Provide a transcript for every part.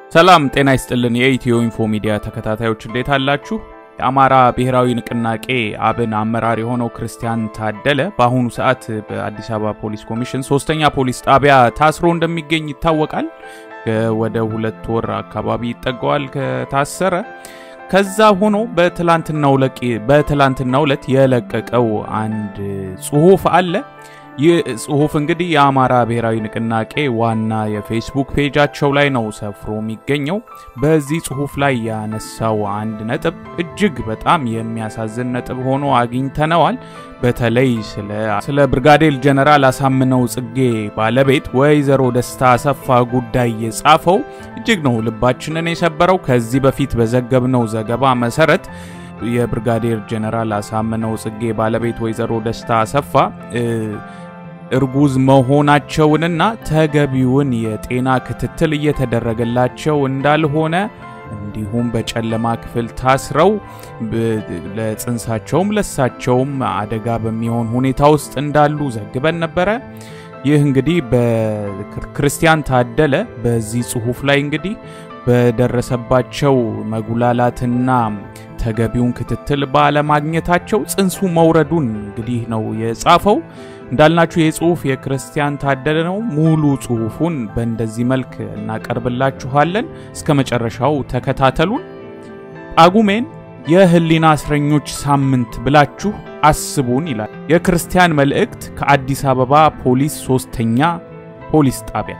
ሰላም ጤና ይስጥልን። የኢትዮ ኢንፎ ሚዲያ ተከታታዮች እንዴት አላችሁ? የአማራ ብሔራዊ ንቅናቄ አብን አመራር የሆነው ክርስቲያን ታደለ በአሁኑ ሰዓት በአዲስ አበባ ፖሊስ ኮሚሽን ሶስተኛ ፖሊስ ጣቢያ ታስሮ እንደሚገኝ ይታወቃል። ወደ ሁለት ወር አካባቢ ይጠጋዋል ከታሰረ። ከዛ ሆኖ በትላንትናው ዕለት የለቀቀው አንድ ጽሁፍ አለ። ይህ ጽሁፍ እንግዲህ የአማራ ብሔራዊ ንቅናቄ ዋና የፌስቡክ ፔጃቸው ላይ ነው ሰፍሮ የሚገኘው። በዚህ ጽሁፍ ላይ ያነሳው አንድ ነጥብ እጅግ በጣም የሚያሳዝን ነጥብ ሆኖ አግኝተነዋል። በተለይ ስለ ብርጋዴር ጀነራል አሳምነው ጽጌ ባለቤት ወይዘሮ ደስታ አሰፋ ጉዳይ የጻፈው እጅግ ነው ልባችንን የሰበረው። ከዚህ በፊት በዘገብነው ዘገባ መሰረት የብርጋዴር ጀነራል አሳምነው ጽጌ ባለቤት ወይዘሮ ደስታ አሰፋ እርጉዝ መሆናቸውንና ተገቢውን የጤና ክትትል እየተደረገላቸው እንዳልሆነ እንዲሁም በጨለማ ክፍል ታስረው ለጽንሳቸውም ለሳቸውም አደጋ በሚሆን ሁኔታ ውስጥ እንዳሉ ዘግበን ነበረ። ይህ እንግዲህ በክርስቲያን ታደለ በዚህ ጽሁፍ ላይ እንግዲህ በደረሰባቸው መጉላላትና ተገቢውን ክትትል ባለማግኘታቸው ጽንሱ መውረዱን እንግዲህ ነው የጻፈው። እንዳልናችሁ ይህ ጽሁፍ የክርስቲያን ታደለ ነው። ሙሉ ጽሁፉን በእንደዚህ መልክ እናቀርብላችኋለን። እስከ መጨረሻው ተከታተሉን። ጳጉሜን የህሊና እስረኞች ሳምንት ብላችሁ አስቡን ይላል የክርስቲያን መልእክት ከአዲስ አበባ ፖሊስ ሶስተኛ ፖሊስ ጣቢያ።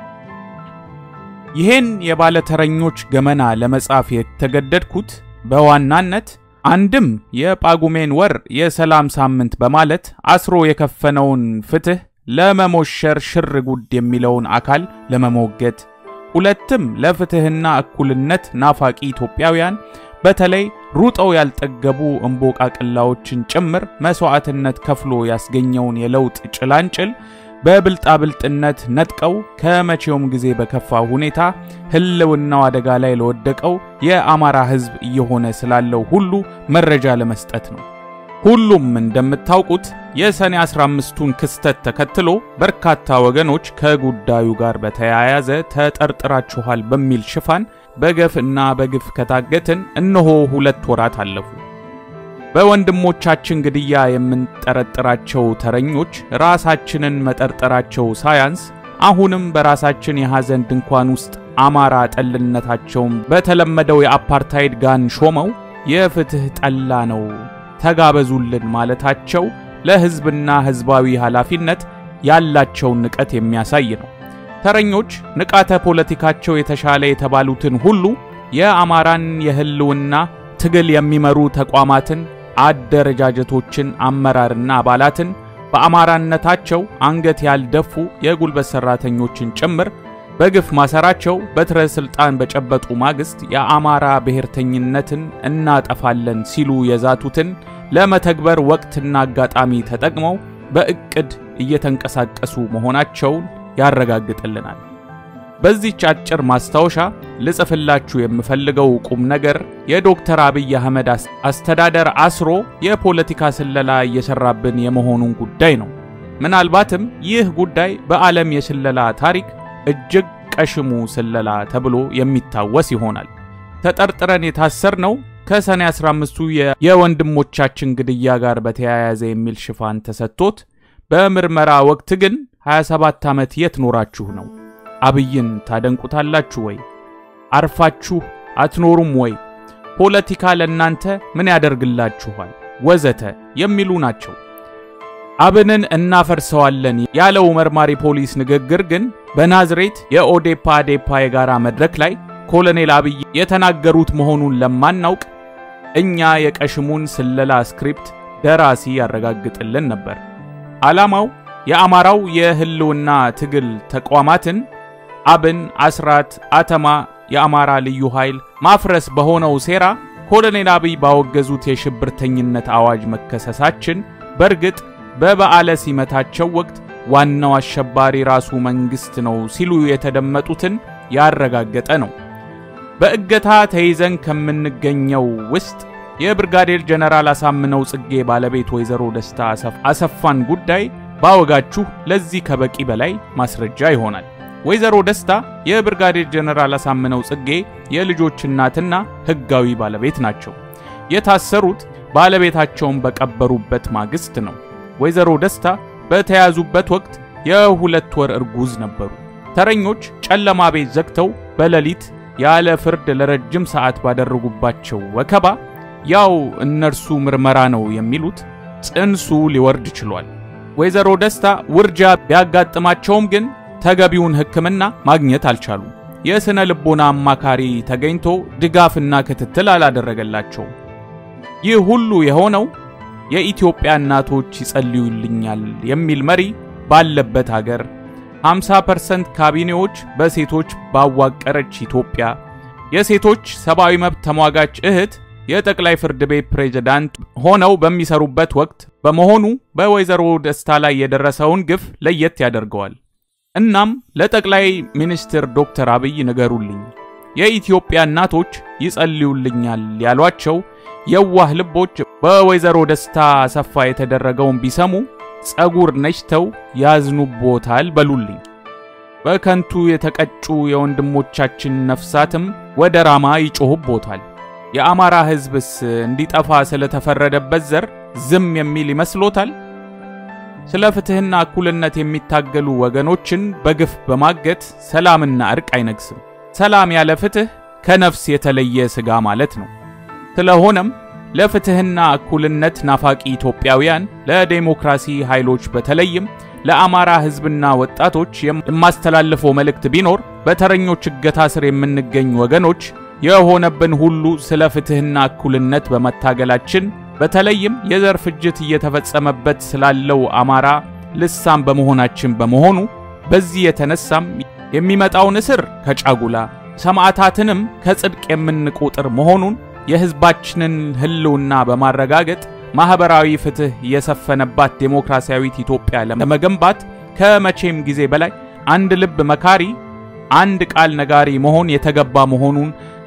ይህን የባለተረኞች ገመና ለመጻፍ የተገደድኩት በዋናነት አንድም የጳጉሜን ወር የሰላም ሳምንት በማለት አስሮ የከፈነውን ፍትህ ለመሞሸር ሽር ጉድ የሚለውን አካል ለመሞገት፣ ሁለትም ለፍትህና እኩልነት ናፋቂ ኢትዮጵያውያን በተለይ ሩጠው ያልጠገቡ እምቦቃቅላዎችን ጭምር መስዋዕትነት ከፍሎ ያስገኘውን የለውጥ ጭላንጭል በብልጣብልጥነት ነጥቀው ከመቼውም ጊዜ በከፋ ሁኔታ ህልውናው አደጋ ላይ ለወደቀው የአማራ ህዝብ እየሆነ ስላለው ሁሉ መረጃ ለመስጠት ነው። ሁሉም እንደምታውቁት የሰኔ 15ቱን ክስተት ተከትሎ በርካታ ወገኖች ከጉዳዩ ጋር በተያያዘ ተጠርጥራችኋል በሚል ሽፋን በገፍ እና በግፍ ከታገትን እነሆ ሁለት ወራት አለፉ። በወንድሞቻችን ግድያ የምንጠረጥራቸው ተረኞች ራሳችንን መጠርጠራቸው ሳያንስ አሁንም በራሳችን የሐዘን ድንኳን ውስጥ አማራ ጠልነታቸውን በተለመደው የአፓርታይድ ጋን ሾመው የፍትህ ጠላ ነው ተጋበዙልን ማለታቸው ለህዝብና ህዝባዊ ኃላፊነት ያላቸውን ንቀት የሚያሳይ ነው። ተረኞች ንቃተ ፖለቲካቸው የተሻለ የተባሉትን ሁሉ የአማራን የህልውና ትግል የሚመሩ ተቋማትን አደረጃጀቶችን አመራርና አባላትን በአማራነታቸው አንገት ያልደፉ የጉልበት ሰራተኞችን ጭምር በግፍ ማሰራቸው በትረ ስልጣን በጨበጡ ማግስት የአማራ ብሔርተኝነትን እናጠፋለን ሲሉ የዛቱትን ለመተግበር ወቅትና አጋጣሚ ተጠቅመው በእቅድ እየተንቀሳቀሱ መሆናቸውን ያረጋግጥልናል። በዚህች አጭር ማስታወሻ ልጽፍላችሁ የምፈልገው ቁም ነገር የዶክተር አብይ አህመድ አስተዳደር አስሮ የፖለቲካ ስለላ እየሰራብን የመሆኑን ጉዳይ ነው። ምናልባትም ይህ ጉዳይ በዓለም የስለላ ታሪክ እጅግ ቀሽሙ ስለላ ተብሎ የሚታወስ ይሆናል። ተጠርጥረን የታሰርነው ከሰኔ 15ቱ የወንድሞቻችን ግድያ ጋር በተያያዘ የሚል ሽፋን ተሰጥቶት በምርመራ ወቅት ግን 27 ዓመት የት ኖራችሁ ነው? አብይን ታደንቁታላችሁ ወይ? አርፋችሁ አትኖሩም ወይ? ፖለቲካ ለእናንተ ምን ያደርግላችኋል? ወዘተ የሚሉ ናቸው። አብንን እናፈርሰዋለን ያለው መርማሪ ፖሊስ ንግግር ግን በናዝሬት የኦዴፓ አዴፓ የጋራ መድረክ ላይ ኮሎኔል አብይ የተናገሩት መሆኑን ለማናውቅ እኛ የቀሽሙን ስለላ ስክሪፕት ደራሲ ያረጋግጥልን ነበር። ዓላማው የአማራው የህልውና ትግል ተቋማትን አብን፣ አስራት፣ አተማ፣ የአማራ ልዩ ኃይል ማፍረስ በሆነው ሴራ ኮሎኔል አብይ ባወገዙት የሽብርተኝነት አዋጅ መከሰሳችን በእርግጥ በበዓለ ሲመታቸው ወቅት ዋናው አሸባሪ ራሱ መንግስት ነው ሲሉ የተደመጡትን ያረጋገጠ ነው። በእገታ ተይዘን ከምንገኘው ውስጥ የብርጋዴር ጀነራል አሳምነው ጽጌ ባለቤት ወይዘሮ ደስታ አሰፋን ጉዳይ ባወጋችሁ ለዚህ ከበቂ በላይ ማስረጃ ይሆናል። ወይዘሮ ደስታ የብርጋዴር ጀነራል አሳምነው ጽጌ የልጆች እናትና ሕጋዊ ባለቤት ናቸው። የታሰሩት ባለቤታቸውን በቀበሩበት ማግስት ነው። ወይዘሮ ደስታ በተያዙበት ወቅት የሁለት ወር እርጉዝ ነበሩ። ተረኞች ጨለማ ቤት ዘግተው በሌሊት ያለ ፍርድ ለረጅም ሰዓት ባደረጉባቸው ወከባ ያው እነርሱ ምርመራ ነው የሚሉት ጽንሱ ሊወርድ ችሏል። ወይዘሮ ደስታ ውርጃ ቢያጋጥማቸውም ግን ተገቢውን ሕክምና ማግኘት አልቻሉም። የሥነ ልቦና አማካሪ ተገኝቶ ድጋፍና ክትትል አላደረገላቸውም። ይህ ሁሉ የሆነው የኢትዮጵያ እናቶች ይጸልዩልኛል የሚል መሪ ባለበት ሀገር 50% ካቢኔዎች በሴቶች ባዋቀረች ኢትዮጵያ የሴቶች ሰብአዊ መብት ተሟጋች እህት የጠቅላይ ፍርድ ቤት ፕሬዝዳንት ሆነው በሚሰሩበት ወቅት በመሆኑ በወይዘሮ ደስታ ላይ የደረሰውን ግፍ ለየት ያደርገዋል። እናም ለጠቅላይ ሚኒስትር ዶክተር አብይ ንገሩልኝ፣ የኢትዮጵያ እናቶች ይጸልዩልኛል ያሏቸው የዋህ ልቦች በወይዘሮ ደስታ አሰፋ የተደረገውን ቢሰሙ ጸጉር ነጭተው ያዝኑቦታል በሉልኝ። በከንቱ የተቀጩ የወንድሞቻችን ነፍሳትም ወደ ራማ ይጮሁቦታል። የአማራ ሕዝብስ እንዲጠፋ ስለተፈረደበት ዘር ዝም የሚል ይመስሎታል? ስለ ፍትሕና እኩልነት የሚታገሉ ወገኖችን በግፍ በማገት ሰላምና እርቅ አይነግስም። ሰላም ያለ ፍትሕ ከነፍስ የተለየ ሥጋ ማለት ነው። ስለሆነም ለፍትሕና እኩልነት ናፋቂ ኢትዮጵያውያን፣ ለዴሞክራሲ ኃይሎች በተለይም ለአማራ ሕዝብና ወጣቶች የማስተላልፈው መልእክት ቢኖር በተረኞች እገታ ስር የምንገኝ ወገኖች የሆነብን ሁሉ ስለ ፍትሕና እኩልነት በመታገላችን በተለይም የዘር ፍጅት እየተፈጸመበት ስላለው አማራ ልሳን በመሆናችን በመሆኑ በዚህ የተነሳም የሚመጣውን እስር ከጫጉላ ሰማዕታትንም ከጽድቅ የምንቆጥር መሆኑን የሕዝባችንን ሕልውና በማረጋገጥ ማኅበራዊ ፍትሕ የሰፈነባት ዴሞክራሲያዊት ኢትዮጵያ ለመገንባት ከመቼም ጊዜ በላይ አንድ ልብ መካሪ፣ አንድ ቃል ነጋሪ መሆን የተገባ መሆኑን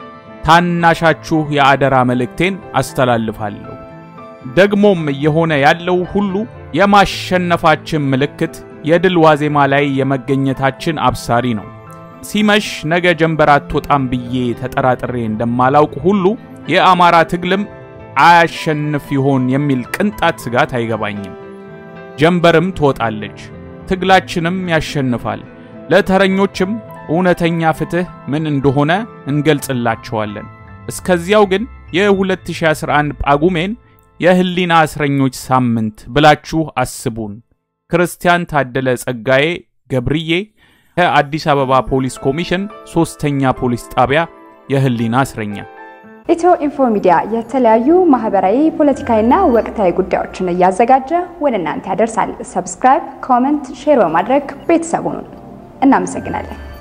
ታናሻችሁ የአደራ መልእክቴን አስተላልፋለሁ። ደግሞም እየሆነ ያለው ሁሉ የማሸነፋችን ምልክት፣ የድል ዋዜማ ላይ የመገኘታችን አብሳሪ ነው። ሲመሽ ነገ ጀንበር አትወጣም ብዬ ተጠራጥሬ እንደማላውቅ ሁሉ የአማራ ትግልም አያሸንፍ ይሆን የሚል ቅንጣት ስጋት አይገባኝም። ጀንበርም ትወጣለች፣ ትግላችንም ያሸንፋል። ለተረኞችም እውነተኛ ፍትሕ ምን እንደሆነ እንገልጽላቸዋለን። እስከዚያው ግን የ2011 ጳጉሜን የህሊና እስረኞች ሳምንት ብላችሁ አስቡን። ክርስቲያን ታደለ ጸጋዬ ገብርዬ ከአዲስ አበባ ፖሊስ ኮሚሽን ሶስተኛ ፖሊስ ጣቢያ የህሊና እስረኛ። ኢትዮ ኢንፎ ሚዲያ የተለያዩ ማህበራዊ፣ ፖለቲካዊና ወቅታዊ ጉዳዮችን እያዘጋጀ ወደ እናንተ ያደርሳል። ሰብስክራይብ፣ ኮመንት፣ ሼር በማድረግ ቤተሰቡን እናመሰግናለን።